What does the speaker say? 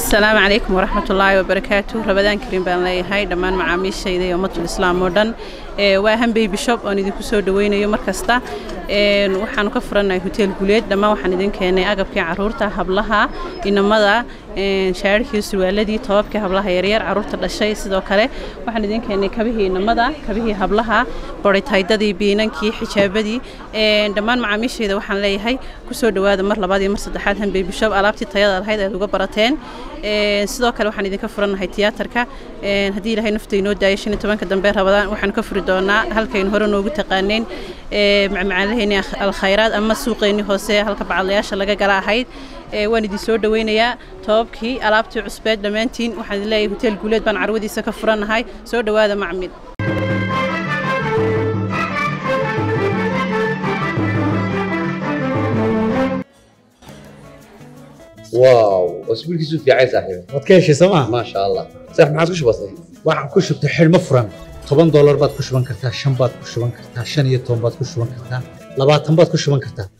asalaamu calaykum waraxmat ullaahi wabarakaatu rabadaan kariim baan leeyahay dhammaan macaamiishayda iyo ummatul islaam oo dhan waa hambey bishop oon idinku soo dhaweynayo mar kasta waxaanu ka furannahay hoteel guleed dhammaan waxaan idin keenay agabkii caruurta hablaha inamada shaararkii surwaaladii tobabkii hablaha yaryar caruurta dhashay sidoo kale waxaan idin keenay kabihii inamada kabihii hablaha boritaydadii biinankii xijaabadii dhammaan macaamiishayda waxaan leeyahay kusoo dhowaada mar labaad iyo mar saddexaad hambey bishop alaabtii tayada lahayd aad uga barateen sidoo kale waxaan idinka furannahay tiyaatarka haddii ilaahay nafta inoo daayo shan iyo tobanka dambe rabadaan waxaanu ka furi doonaa halkaynu hore noogu taqaaneen macmacaalaheeni alkhayraad ama suuqeennii hoose halka bacadlayaasha laga gala ahayd waan idin soo dhaweynayaa tobabkii alaabtii cusbeed dhammaantiin waxaan idin leeyahay hoteel guuleed baan carwadiisa ka furannahay soo dhowaada macmil واو اسبوعك في عايز صاحبي waad ka heshay sooma ما شاء الله صح ما عاد كش بسيط waxaan ku shubtay xidhmo furan toban doolar baad ku shuban kartaa shan baad ku shuban kartaa shan iyo toban baad ku shuban kartaa labaatan baad ku shuban kartaa